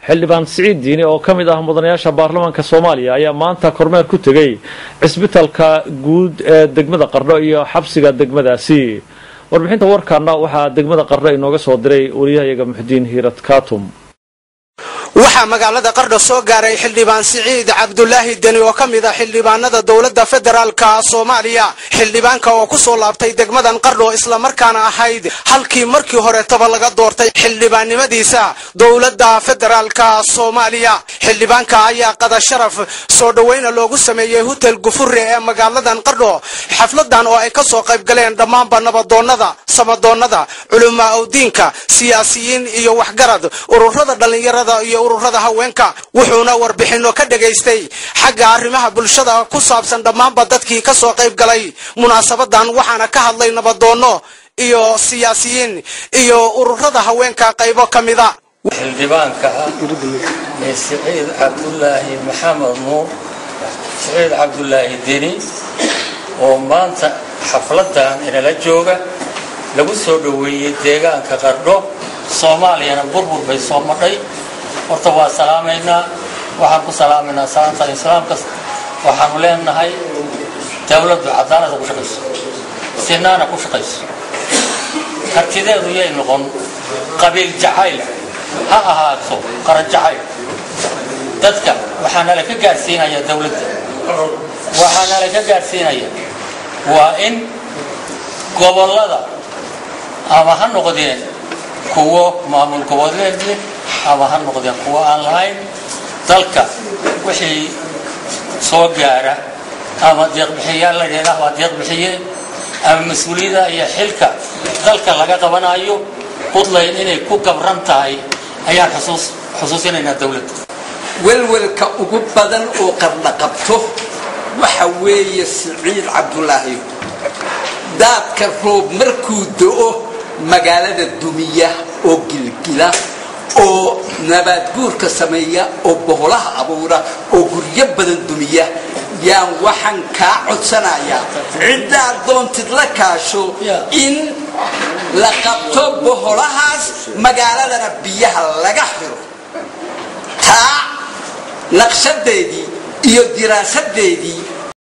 xildhibaan siciid diini oo ka mid ah mudanayaasha baarlamaanka soomaaliya ayaa maanta kormeer ku tegey cisbitalka guud ee degmada qardho iyo xabsiga degmadaasi warbixinta warkaana waxaa degmada qardho inooga soo diray wariyahayaga muxudiin hiirad kaatum waxaa magaalada qardho soo gaaray xildhibaan siciid cabdulaahi deni oo ka mid ah xildhibaanada dowladda federaalka soomaaliya xildhibaanka oo ku soo laabtay degmadan qardho islamarkaana ahayd halkii markii horetaba laga doortay xildhibaannimadiisa dowladda federaalka soomaaliya xildhibaanka ayaa qada sharaf soo dhoweyna loogu sameeyey hutel gufure ee magaaladan qardho xafladan oo ay ka soo qayb galeen dhammaanba nabadoonnada samadoonnada culamaa udiinka siyaasiyiin iyo waxgarad ururada dhallinyarada iyo ururada haweenka wuxuuna warbixinno ka dhagaystay xagga arrimaha bulshada ku saabsan dhammaanba dadkii ka soo qayb galay munaasabadan waxaana ka hadlay nabadoonno iyo siyaasiyiin iyo ururada haweenka qaybo ka mida xildhibaanka ah ee siciid cabdulaahi maxamed nuur siciid cabdulaahi deni oo maanta xafladan inala jooga lagu soo dhoweeyey deegaanka qardho soomaaliyana burbur bay soo madhay horta waa salaamaynaa waxaan ku salaamaynaa salaanta islaamka waxaanu leenahay dawladdu cadaalada ku shaqayso sinaana ku shaqayso kartideedu yay noqon qabiil jacayl ha ahaato qaran jacayl dadka waxaa nala ka gaadhsiinaya dawladda waxaa nala ka gaadhsiinaya waa in gobollada ama ha noqdeen kuwo maamul goboleedle ama ha noqdeen kuwo aan lahayn dalka wixii soo gaara ama deeqbixiyaal la dheedah waa deeqbixiye ama mas-uuliyada iyo xilka dalka laga qabanayo puntland inay ku gabran tahay ayaan xusuusinaynaa dawladda welwelka ugu badan oo qardha qabto waxa weeye siciid cabdulaahi daadka roob markuu do-o magaalada dumiya oo gilgila oo nabaadguurka sameeya oo boholaha abuura oo guryo badan dumiya yaan waxaan kaa codsanayaa ciddaad doontid la kaasho in la qabto boholahaas magaaladana biyaha laga xiro taa naqshadeedii iyo diraasadeedii